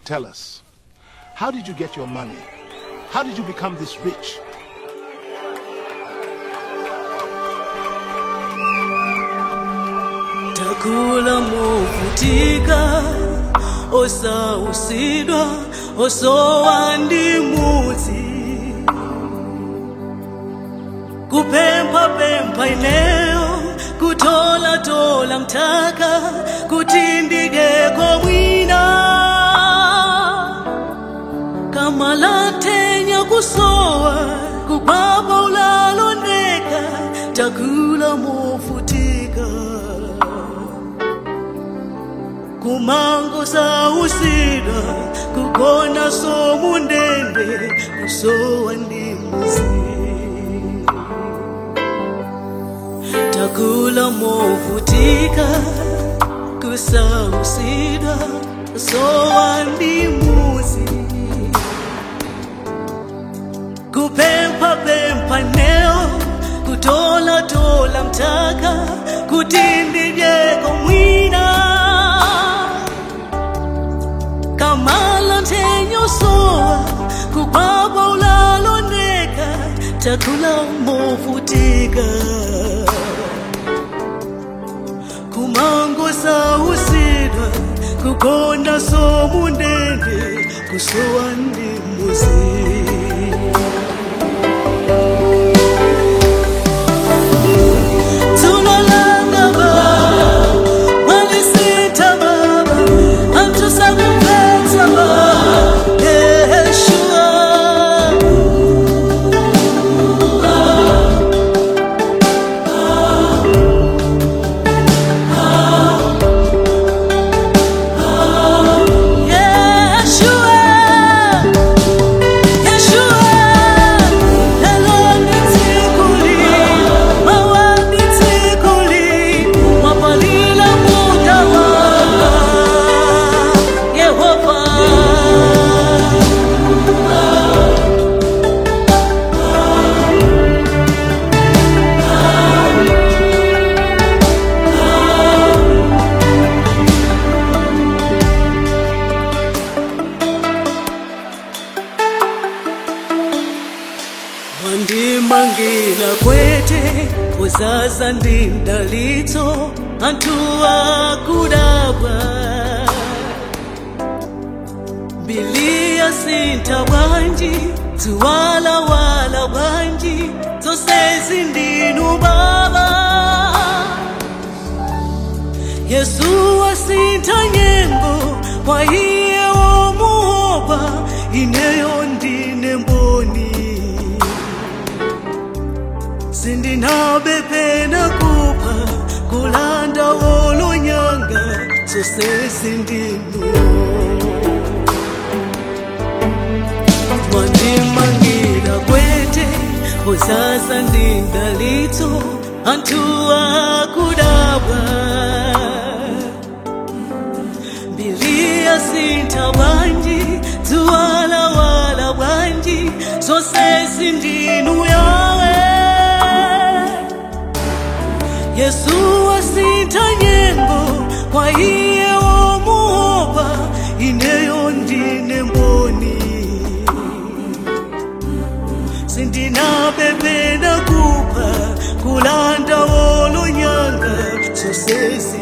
Tell us, how did you get your money? How did you become this rich? takula movutika osausidwa osowa ndi mudzi kupemphapempha ineyo kutolatola mthaka kuti ndideko mwina kamalathenya kusowa kukwapa ulalondeka takula movutika kumango sausidwa kugona somundende kusowa ndi muzi takula movutika kusausidwa kusowa ndi muzi kupemphapempha neo kutolatola mthaka kuti ndidyeko mwina kamala nthenyosowa kukwapa ulalondeka takula movutika kumango sausidwa kukonda somundende kusowa ndi muzi Tunolanga baba, walisita baba, hamtusakupeta baba, Yeshua. Yeshua, Yeshua, hello nitikuli, mawa nitikuli, mapalila mutawa, Yehova. wandimangira kwete kuzaza ndi mdalitso anthu akudabwa biliya sintha bwanji ziwalawala bwanji zonsezi ndinu baba yesu wasintha nyengo kwa iye womuopa ineyo ndine mboni sindinabe pena kupha kulanda wolonyanga zonsezi ndinu wandimangira kwete kuzaza ndi mdalitso anthu akudabwa biliya sintha bwanji ziwalawala bwanji zonsezi ndinu yawe yesu wasintha nyengo kwa iye womuopa ineyo ndine mboni sindinabepena kupha kulanda wolonyanga zonsezi